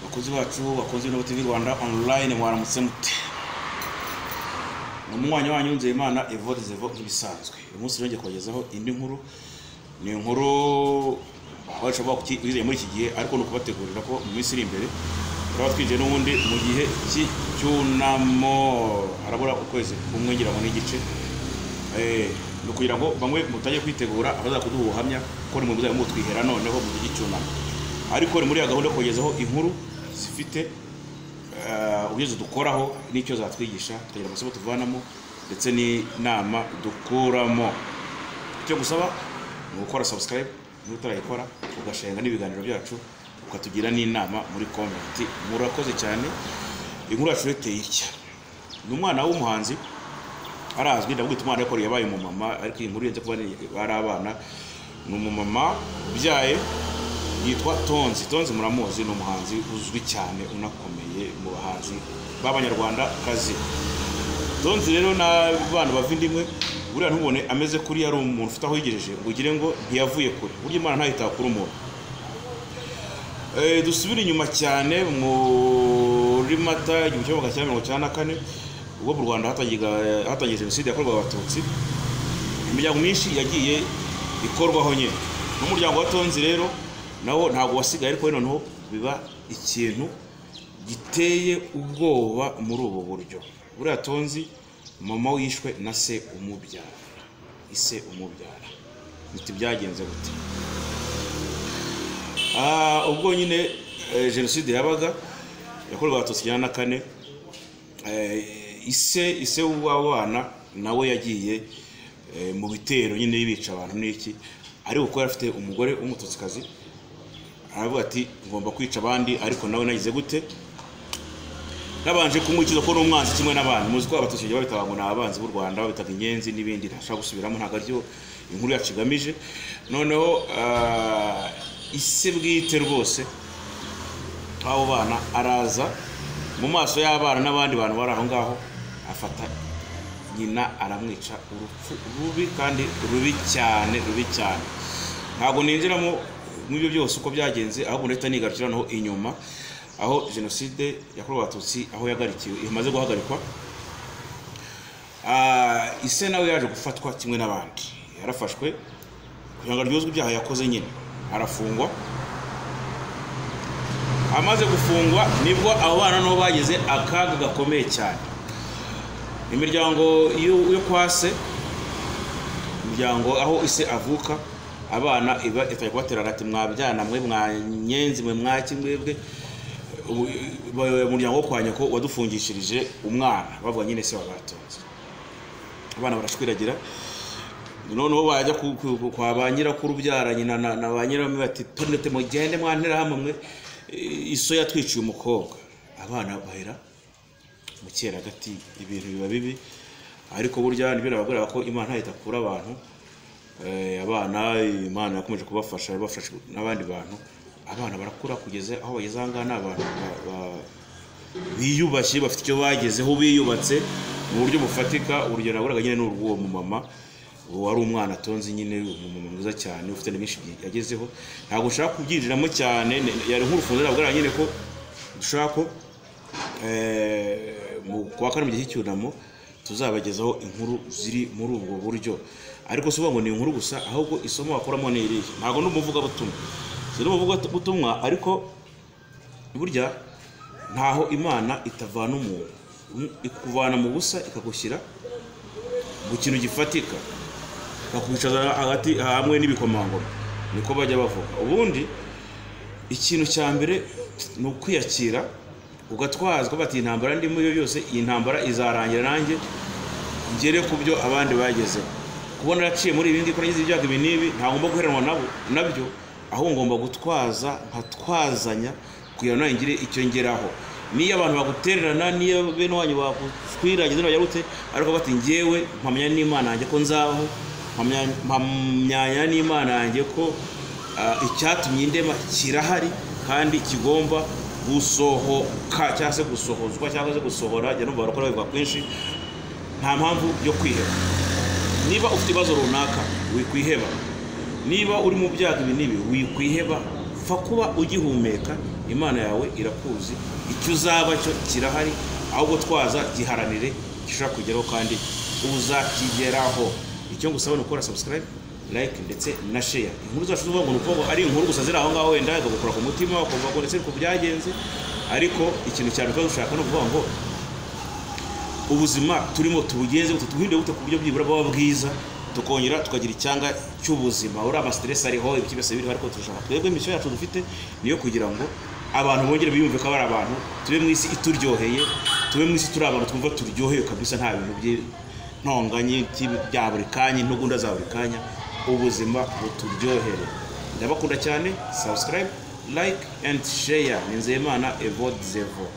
bakozi bacu bakozi b'indobo tv rwanda online mwaramutse mute ni umunywanyi wanyu nzeyimana evode zevo nk'ibisanzwe uyu munsi rero ngiye kubagezaho indi nkuru ni inkuru abacu bakwiriye muri iki gihe ariko ni ukubategurira ko mu minsi iri imbere turaba twinjiye n'ubundi mu gihe cy'icyunamo harabura ukwezi kumwe ngira ngo n'igice ni ukugira ngo bamwe mutajye kwitegura abaza kuduha ubuhamya ko ni mu muzajya mutwihera noneho mu gihe cy'icyunamo ariko ni muri ya gahunda yo kugezaho inkuru zifite ubuyobozi dukoraho n'icyo zatwigisha tukagira amasomo tuvanamo ndetse n'inama dukuramo icyo gusaba ni ugukora subscribe niba utarayikora ugashenga n'ibiganiro byacu ukatugira n'inama muri komenti murakoze cyane inkuru yacu ireteye itya ni umwana w'umuhanzi arazwi ndabwita umwana yakoreye yabaye umumama ariko iyi nkuru yenze kuba ari abana ni umumama ubyaye yitwa tonzi tonzi muramuzi ni umuhanzi uzwi cyane unakomeye mu bahanzi b'abanyarwanda kazi tonzi rero n'abana bava indimwe buriya ntubone ameze kuri yari umuntu ufite aho yigejeje ngo ugire ngo ntiyavuye kure burya imana ntayitaba kuri umuntu dusubire inyuma cyane muri mata igihumbi kimwe magana cyenda mirongo icyenda na kane ubwo mu rwanda hatangiye jenoside yakorwaga abatutsi imiryango myinshi yagiye ikorwaho nyine n'umuryango wa tonzi rero nawo ntabwo wasigaye ariko noneho biba ikintu giteye ubwoba muri ubu buryo buriya tonzi mama wishwe na se umubyara ise umubyara biti byagenze gute ubwo nyine jenoside yabaga yakorwaga abatutsi icyenda na kane ise ise w'abana nawe yagiye mu bitero nyine yibica abantu n'iki ariko kuko yari afite umugore w'umututsikazi aravuga ati ngomba kwica abandi ariko nawe nagize gute nabanje kumukiza ko n'umwanzi kimwe n'abantu muzi ko abatutsi babitaga ngo ni abanzi b'u rwanda babitaga inyenzi n'ibindi ntashaka gusubiramo ntabwo aryo inkuru yacu igamije noneho ise bwite rwose abo bana araza mu maso y'abana n'abandi bantu bari aho ngaho afata nyina aramwica urupfu rubi kandi rubi cyane rubi cyane ntabwo ninjiramo ibyo byose uko byagenze ahubwo leta nigarukira naho inyuma aho jenoside yakorewe abatutsi aho yagarikiwe imaze guhagarikwa ise nawe yaje gufatwa kimwe n'abandi yarafashwe kugira ngo aryozwe ibyaha yakoze nyine arafungwa amaze gufungwa nibwo abo bana nabo bagize akaga gakomeye cyane imiryango yo kwa se imiryango aho ise avuka abana iba itari kubaterana ati mwabyana mwe mwanyenzi mwe mwaki mwebwe umuryango wo kwa nyoko wadufungishirije umwana bavuga nyine se wabatonze abana barashwiragira noneho bajya kwa ba nyirakuru ubyara nyina na ba nyiramwe bati tunete mugende mwantera hamwe mwe iso yatwiciye umukobwa abana bahera mu gati ibintu biba bibi ariko burya ntibirabagora ko imana ntahita kuri abantu abana imana yakomeje kubafasha bafasha n'abandi bantu abana barakura kugeza aho bageze aha ngaha ni abantu biyubashye bafite icyo bagezeho biyubatse mu buryo bufatika urugero naburaga nyine ni urw'uwo mumama wari umwana atonze nyine umumama mwiza cyane ufite byinshi yagezeho ntabwo ushaka kubyinjiramo cyane yari nk'urufunzo nabwo nyine ko dushaka ko kuwa kane mu gihe cy'icyunamo tuzabagezaho inkuru ziri muri ubwo buryo ariko si ngo ni inkuru gusa ahubwo isomo wakoramo ni irihe ntabwo ni umuvugabutumwa si umuvugabutumwa ariko burya ntaho imana itavana umuntu ikuvana mu busa ikagushyira mu kintu gifatika bakwicaza hagati hamwe n'ibikomangoma niko bajya bavuga ubundi ikintu cya mbere ni ukwiyakira ugatwazwa bati intambara ndimo iyo yose iyi ntambara izarangira nanjye ngere ku byo abandi bagezeho kubona araciye muri ibindi ko nagize ibyago ibi n'ibi ntagomba guheranwa nabo nabyo aho ngomba gutwaza nkatwazanya kugira ngo ngire icyo ngeraho niyo abantu bagutererana niyo bene wanyu bakwiragiza bajya gute ariko bati ngewe mpamya n'imana yanjye ko nzaho mpamyanya n'imana yanjye ko icyatumye indema kirahari kandi kigomba gusohoka cyangwa se gusohozwa cyangwa se gusohora jya numva barakora bivuga kwinshi nta mpamvu yo kwiheba niba ufite ibibazo runaka wikwiheba niba uri mu byago ibi n'ibi wikwiheba fa kuba ugihumeka imana yawe irakuzi icyo uzaba cyo kirahari ahubwo twaza giharanire gishobora kugeraho kandi uzakigeraho icyo ngusaba ni ukora subscribe like ndetse na share inkuru zacu zuvuga ngo ni ukuvuga ngo ari inkuru gusa ziri aho ngaho wenda ikagukora ku mutima ukumva ngo ndetse ku byagenze ariko ikintu cyane tuba dushaka ni ukuvuga ngo ubuzima turimo tubugenze bute tubuhinde bute ku buryo byibura baba bwiza tukongera tukagira icyanga cy'ubuzima uriya amasiteresi ariho ibiki byose biriho ariko turashaka twebwe imisiyo yacu dufite niyo kugira ngo abantu bongere biyumve ko ari abantu tube mu isi ituryoheye tube mu isi turi abantu twumva turyoheye kabisa nta bintu by'intonganye bya buri kanya intugunda za buri kanya ubuzima buturyohere ndabakunda cyane subscribe like and share ni nzeyimana evo zevo